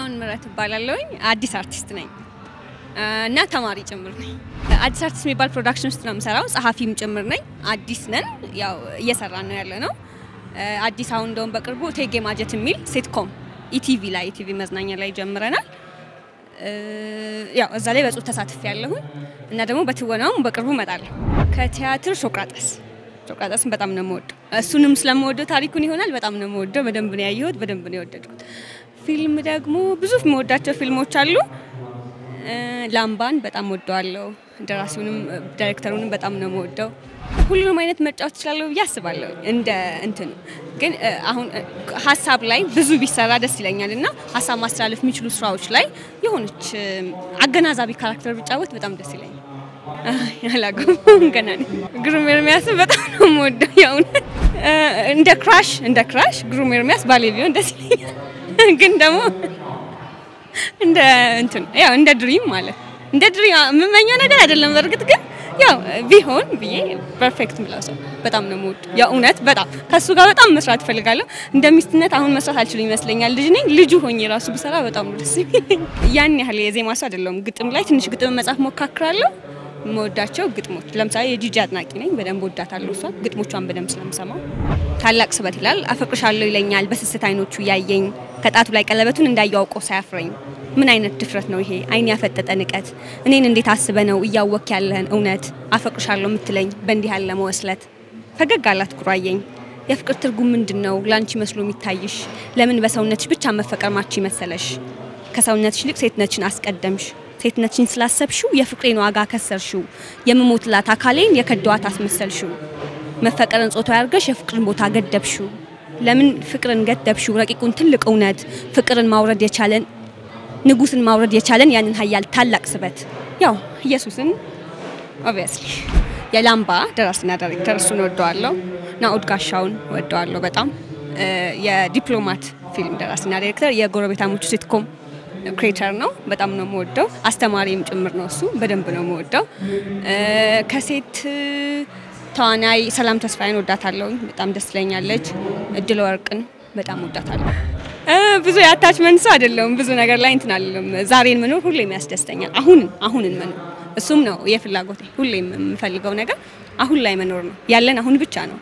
ጥላሁን ምረት እባላለሁኝ። አዲስ አርቲስት ነኝ እና ተማሪ ጭምር ነኝ። አዲስ አርቲስት የሚባል ፕሮዳክሽን ውስጥ ነው የምሰራው። ጸሐፊም ጭምር ነኝ። አዲስ ነን፣ ያው እየሰራን ነው ያለ ነው። አዲስ አሁን እንደውም በቅርቡ እቴጌ ማጀት የሚል ሴትኮም ኢቲቪ ላይ ኢቲቪ መዝናኛ ላይ ጀምረናል። ያው እዛ ላይ በጽሁፍ ተሳትፍ ያለሁኝ እና ደግሞ በትወናውም በቅርቡ እመጣለሁ። ከቲያትር ሶቅራጠስ ሶቅራጠስን በጣም ነው የምወደው። እሱንም ስለምወደው ታሪኩን ይሆናል በጣም ነው የምወደው። በደንብ ነው ያየሁት፣ በደንብ ነው የወደድኩት። ፊልም ደግሞ ብዙ የምወዳቸው ፊልሞች አሉ። ላምባን በጣም ወደዋለሁ። ደራሲውንም ዳይሬክተሩንም በጣም ነው የምወደው። ሁሉንም አይነት መጫወት እችላለሁ ብዬ አስባለሁ። እንደ እንትኑ ግን አሁን ሀሳብ ላይ ብዙ ቢሰራ ደስ ይለኛል እና ሀሳብ ማስተላለፍ የሚችሉ ስራዎች ላይ የሆነች አገናዛቢ ካራክተር ብጫወት በጣም ደስ ይለኛል። ያላገባም ገና ነኝ። ግሩም ኤርሚያስን በጣም ነው የምወደው። የእውነት እንደ ክራሽ እንደ ክራሽ ግሩም ኤርሚያስ ባሌ ቢሆን ደስ ይለኛል። ግን ደግሞ እንደ እንትን ያው እንደ ድሪም ማለት እንደ ድሪም የምመኘው ነገር አይደለም። በእርግጥ ግን ያው ቢሆን ብዬ ፐርፌክት ምለው ሰው በጣም ነው የምወደው። የእውነት በጣም ከሱ ጋር በጣም መስራት እፈልጋለሁ። እንደ ሚስትነት አሁን መስራት አልችልም ይመስለኛል። ልጅ ነኝ። ልጁ ሆኜ ራሱ ብሰራ በጣም ነው ደስ የሚለኝ። ያን ያህል የዜማ ሰው አይደለሁም። ግጥም ላይ ትንሽ ግጥም መጻፍ ሞካክራለሁ። የምወዳቸው ግጥሞች ለምሳሌ የጂጂ አድናቂ ነኝ። በደንብ ወዳታለሁ። እሷ ግጥሞቿን በደንብ ስለምሰማው ታላቅ ስበት ይላል። አፈቅርሻለሁ ይለኛል በስስት አይኖቹ ያየኝ ከጣቱ ላይ ቀለበቱን እንዳያውቆ ሳያፍረኝ ምን አይነት ድፍረት ነው ይሄ? አይን ያፈጠጠ ንቀት። እኔን እንዴት አስበ ነው እያወክ ያለህን እውነት አፈቅርሻለሁ የምትለኝ በእንዲህ ያለ መወስለት። ፈገግ አላት ኩራየኝ። የፍቅር ትርጉም ምንድን ነው ላንቺ መስሎ የሚታይሽ? ለምን በሰውነትሽ ብቻ መፈቀር ማች መሰለሽ? ከሰውነትሽ ይልቅ ሴትነትሽን አስቀደምሽ። ሴትነትሽን ስላሰብሽው የፍቅሬን ዋጋ ከሰርሽው። የምሞትላት አካሌን የከደዋት አስመሰልሽው። መፈቀርን ጾታ ያርገሽ የፍቅርን ቦታ ገደብሽው። ለምን ፍቅርን ገደብሽው? ረቂቁን ትልቅ እውነት ፍቅርን ማውረድ የቻለን ንጉስን ማውረድ የቻለን ያንን ሀያል ታላቅ ስበት ያው ኢየሱስን ኦብቪየስሊ የላምባ ደራሲና ዳይሬክተር እሱን ወደዋለሁ። ናኦድ ጋሻውን ወደዋለሁ በጣም የዲፕሎማት ፊልም ደራሲና ዳይሬክተር የጎረቤታሞቹ ሴትኮም ክሬተር ነው። በጣም ነው የምወደው። አስተማሪም ጭምር ነው እሱ። በደንብ ነው የምወደው። ከሴት ተዋናይ ሰላም ተስፋዬን ወዳታለሁ። በጣም ደስ ትለኛለች። እድለ ወርቅን በጣም ወዳታለሁ። ብዙ የአታችመንት ሰው አይደለሁም። ብዙ ነገር ላይ እንትን አለም። ዛሬን መኖር ሁሌም ያስደስተኛል። አሁንን አሁንን መኖር እሱም ነው የፍላጎቴ። ሁሌም የምፈልገው ነገር አሁን ላይ መኖር ነው። ያለን አሁን ብቻ ነው።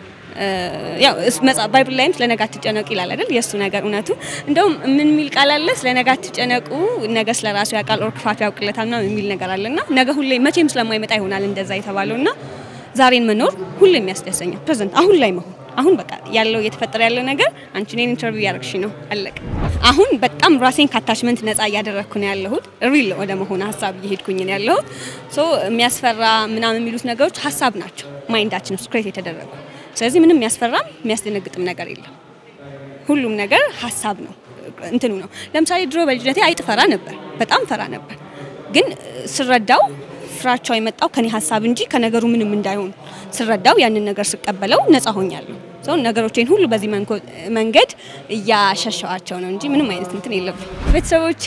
ያው ባይብል ላይም ስለ ነገ አትጨነቁ ይላል አይደል? የእሱ ነገር እውነቱ። እንደውም ምን የሚል ቃል አለ? ስለ ነገ አትጨነቁ፣ ነገ ስለ ራሱ ያውቃል፣ ኦር ክፋቱ ያውቅለታል ምናምን የሚል ነገር አለና ነገ ሁሌ መቼም ስለማይመጣ ይሆናል እንደዛ የተባለውና ዛሬን መኖር ሁሌም ያስደስተኛል። ፕሬዘንት አሁን ላይ መሆን አሁን በቃ ያለው እየተፈጠረ ያለው ነገር አንቺ እኔን ኢንተርቪው እያደረግሽ ነው፣ አለቀ። አሁን በጣም ራሴን ከአታችመንት ነፃ እያደረግኩ ነው ያለሁት። ሪል ወደ መሆን ሀሳብ እየሄድኩኝ ነው ያለሁት። ሶ የሚያስፈራ ምናምን የሚሉት ነገሮች ሀሳብ ናቸው፣ ማይንዳችን ውስጥ ክሬት የተደረጉ። ስለዚህ ምንም የሚያስፈራም የሚያስደነግጥም ነገር የለም። ሁሉም ነገር ሀሳብ ነው፣ እንትኑ ነው። ለምሳሌ ድሮ በልጅነቴ አይጥ ፈራ ነበር፣ በጣም ፈራ ነበር። ግን ስረዳው ፍራቻው የመጣው ከኔ ሀሳብ እንጂ ከነገሩ ምንም እንዳይሆን ስረዳው ያንን ነገር ስቀበለው ነፃ ሆኛለሁ። ሰው ነገሮቼን ሁሉ በዚህ መንገድ እያሸሸዋቸው ነው እንጂ ምንም አይነት እንትን የለብኝ። ቤተሰቦቼ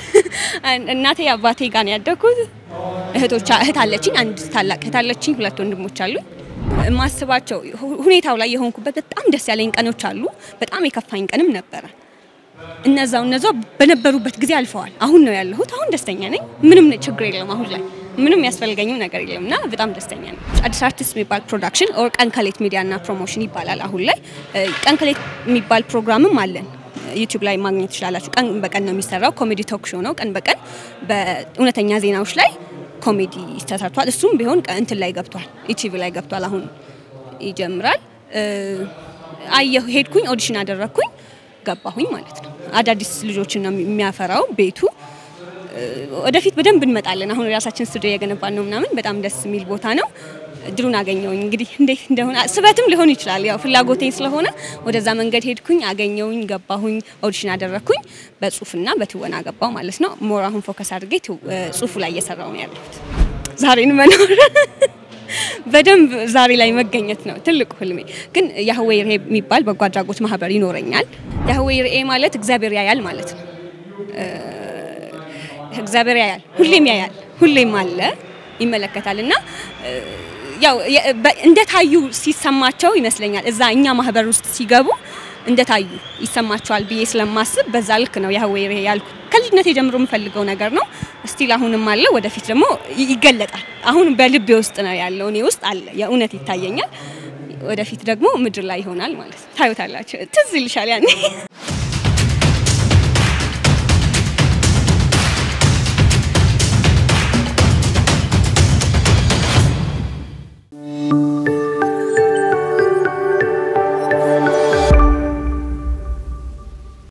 እናቴ አባቴ ጋር ነው ያደግኩት። እህቶች እህት አለችኝ፣ አንድ ታላቅ እህት አለችኝ፣ ሁለት ወንድሞች አሉ። የማስባቸው ሁኔታው ላይ የሆንኩበት በጣም ደስ ያለኝ ቀኖች አሉ። በጣም የከፋኝ ቀንም ነበረ። እነዛው እነዛው በነበሩበት ጊዜ አልፈዋል። አሁን ነው ያለሁት። አሁን ደስተኛ ነኝ። ምንም ችግር የለም አሁን ላይ ምንም ያስፈልገኝም ነገር የለም እና በጣም ደስተኛ ነኝ። አዲስ አርቲስት የሚባል ፕሮዳክሽን ኦር ቀን ከሌት ሚዲያና ፕሮሞሽን ይባላል። አሁን ላይ ቀን ከሌት የሚባል ፕሮግራምም አለን። ዩቲዩብ ላይ ማግኘት ትችላላችሁ። ቀን በቀን ነው የሚሰራው። ኮሜዲ ቶክ ሾው ነው። ቀን በቀን በእውነተኛ ዜናዎች ላይ ኮሜዲ ተሰርቷል። እሱም ቢሆን እንትን ላይ ገብቷል፣ ኢቲቪ ላይ ገብቷል። አሁን ይጀምራል። አየሁ፣ ሄድኩኝ፣ ኦዲሽን አደረግኩኝ፣ ገባሁኝ ማለት ነው። አዳዲስ ልጆችን ነው የሚያፈራው ቤቱ ወደፊት በደንብ እንመጣለን። አሁን የራሳችን ስቱዲዮ እየገነባን ነው ምናምን በጣም ደስ የሚል ቦታ ነው። እድሉን አገኘውኝ እንግዲህ እንዴት እንደሆነ ስበትም ሊሆን ይችላል። ያው ፍላጎቴ ስለሆነ ወደዛ መንገድ ሄድኩኝ፣ አገኘውኝ፣ ገባሁኝ፣ ኦዲሽን አደረግኩኝ። በጽሁፍና በትወና ገባው ማለት ነው። ሞር አሁን ፎከስ አድርጌ ጽሁፉ ላይ እየሰራው ነው ያለሁት። ዛሬን መኖር በደንብ ዛሬ ላይ መገኘት ነው ትልቁ ህልሜ። ግን ያህዌ ርኤ የሚባል በጎ አድራጎት ማህበር ይኖረኛል። ያህዌ ርኤ ማለት እግዚአብሔር ያያል ማለት ነው። እግዚአብሔር ያያል፣ ሁሌም ያያል፣ ሁሌም አለ፣ ይመለከታል እና ያው እንደታዩ ሲሰማቸው ይመስለኛል እዛ እኛ ማህበር ውስጥ ሲገቡ እንደታዩ ይሰማቸዋል ብዬ ስለማስብ በዛ ልክ ነው ያህዌ ያልኩ። ከልጅነት የጀምሮ የምፈልገው ነገር ነው። ስቲል አሁንም አለ፣ ወደፊት ደግሞ ይገለጣል። አሁን በልቤ ውስጥ ነው ያለው፣ እኔ ውስጥ አለ፣ የእውነት ይታየኛል። ወደፊት ደግሞ ምድር ላይ ይሆናል ማለት ነው። ታዩታላችሁ፣ ትዝ ይልሻል ያኔ